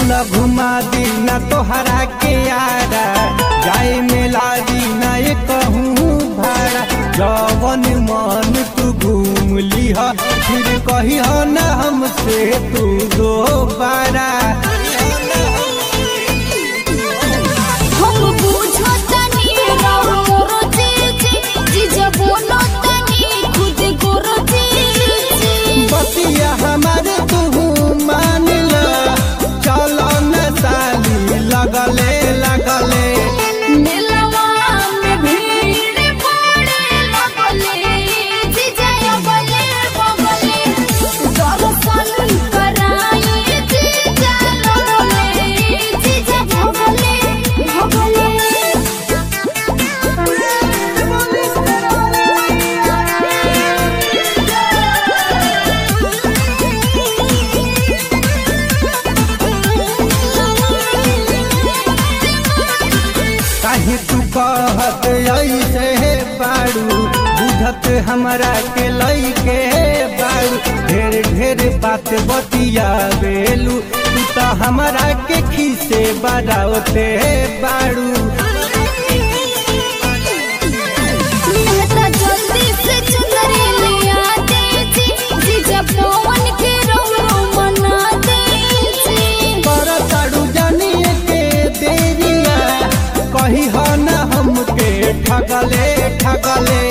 चल घुमा दी न तोहरा के यारा जाए मेला दी न ये कहूँ भाड़ा जवन मन तू घूम लिह फिर कही न हमसे तू दोबारा हम बुझो तनी राव मोरो जीजी जीजा बोलो तनी खुद गोरो जीजी बतिया हमारे तू मान ला चल न साली लगले लगले मेलवा में भीड़ पड़े लगले जीजा बले बगले दर्शन कराई जीजा लगले जीजा भगले काहे तू कहत ऐसे हे बाड़ू बुझत हमरा के लइके बाड़ू ढेर ढेर बात बतिया बेलू तू तो हमरा के खीसे बड़ावते बाड़ू मेहता जल्दी से चुनरी ले आ दे जी जीजा पवन के रोरो मना दे जी पर ताड़ू जानिए के देरिया कही हो न हमके ठगले ठगले